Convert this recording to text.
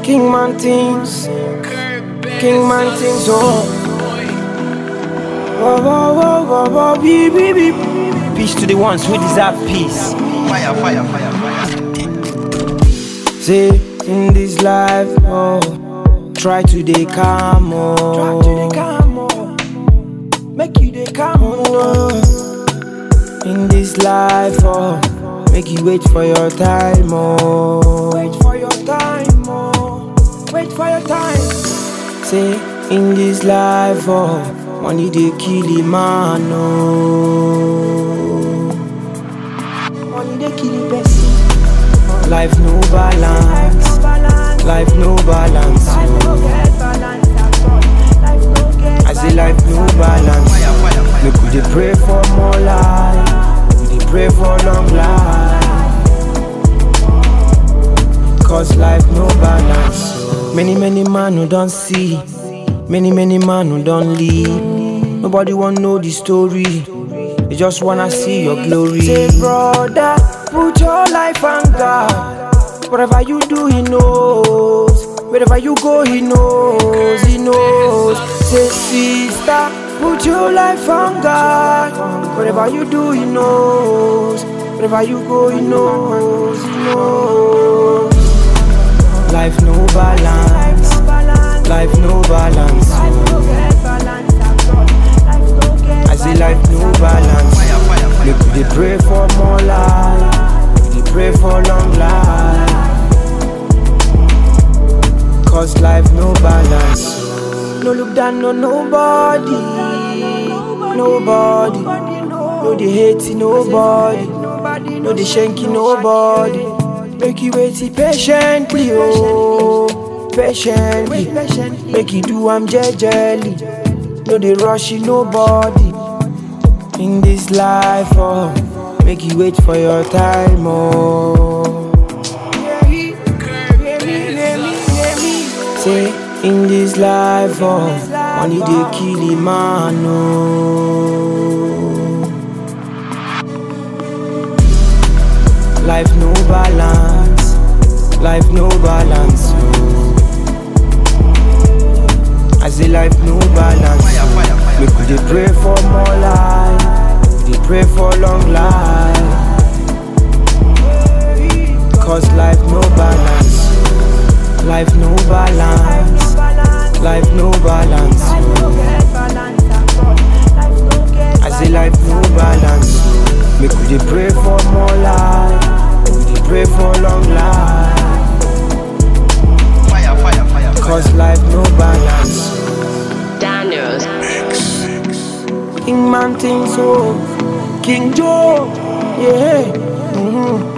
King man things, King man things, oh. Whoa, whoa, whoa, whoa, whoa, beep, beep, beep. Peace to the ones who deserve peace. Fire, fire, fire, fire. Say in this life, oh, try to dey calm, oh. Try to dey calm, oh. Make you dey calm, oh. In this life, oh, make you wait for your time, oh. Wait for your time, oh. Wait for your time. Say in this life, oh, money dey kill a man, oh. Money dey kill a person. Life no balance. Life no balance. oh. I say life no balance. Fire, fire, fire. Make we dey pray for more life. We dey pray for long life. Cause life no balance. oh. Many many man who don't see. Many many man who don't leave. Nobody want know the story. They just wanna see your glory. Say brother, put your life on God. Whatever you do, He knows. Wherever you go, He knows. He knows. Say sister, put your life on God. Whatever you do, He knows. Wherever you go, He knows. He knows. Life no balance. Life no balance. I say life no balance. Fire, fire, fire. Make we dey pray for more life. We dey pray for long life. Cause life no balance. No look down on nobody. Nobody. No dey hate nobody. No dey shanky nobody. Make you wait patiently, oh. Patiently. Make you do am jejely. No dey rush nobody. In this life, oh, make you wait for your time, oh. Say, in this life, oh, money dey kill a man, oh. Life no balance, life no balance, oh. I say life no balance. Fire, fire, fire. Make we dey pray for more life. We dey pray for long life. Cause life no balance. Life no balance. Life no balance. I say life no balance. Make we dey pray for more life. We dey pray for long life. Fire, fire, fire, fire. Cause life no balance. Daniels. King man thing so King Joe, yeah. mhm.